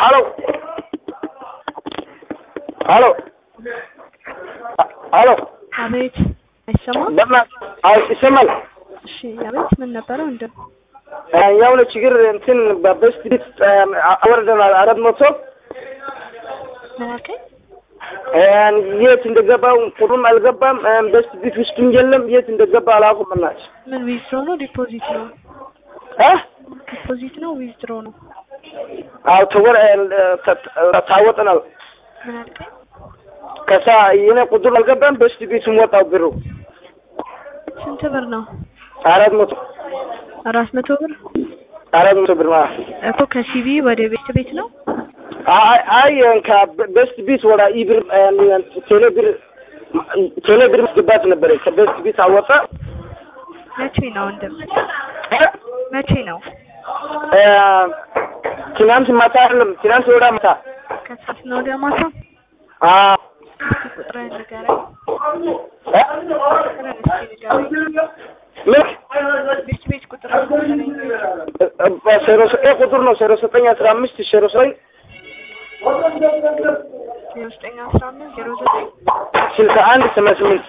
halo halo halo አቤት አይሰማም? በእናት አይ ይሰማል። እሺ አቤት ምን ነበረ ወንድም? የሆነ ችግር እንትን በበስት ቤት አወርደናል አራት መቶ ምን አልከኝ? የት እንደገባው ቁጥሩም አልገባም። በስት ቤት ውስጥም የለም። የት እንደገባ አላውቅም። እናትሽ ምን ዊዝድሮ ነው ዲፖዚት ነው? እ ዲፖዚት ነው ዊዝድሮ ነው? አዎ ተወር ታወጥናል። ምን አልከኝ? ከሳ የኔ ቁጥር አልገባም። በስት ቤቱም ወጣው ብሩ ስንት ብር ነው? አራት መቶ አራት መቶ ብር አራት መቶ ብር ማለት እኮ ከሲቢ ወደ ቤት ቤት ነው? አይ አይ ከበስት ቤት ወደ ኢብር ቴሌ ብር ቴሌ ብር ማስገባት ነበረ። ከበስት ቤት አወጣ መቼ ነው ወንድም? መቼ ነው? ትናንት ማታ አይደለም፣ ትናንት ወደ ማታ ከሰዓት ነው ወደ ማታ? አዎ እስኪ ቁጥርህን ንገረኝ። እ ቁጥርህን እስኪ ንገረኝ። ምን ቤት ቤት ቁጥርህን ንገረኝ። ዜሮ ዘጠኝ ቁጥር ነው ዜሮ ዘጠኝ አስራ አምስት ዜሮ ዘጠኝ ዜሮ ዘጠኝ አስራ አምስት ዜሮ ዘጠኝ ስልሳ አንድ ሰማንያ ስምንት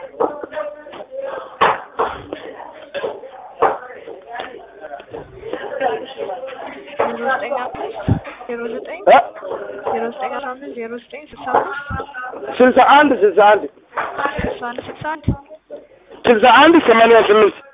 ዜሮ ዘጠኝ አምስት ዜሮ ዘጠኝ እ ዜሮ ዘጠኝ አስራ አምስት ዜሮ ዘጠኝ ስልሳ አምስት ስልሳ አንድ ስልሳ አንድ ስልሳ አንድ ስልሳ አንድ ስልሳ አንድ ሰማንያ ስምንት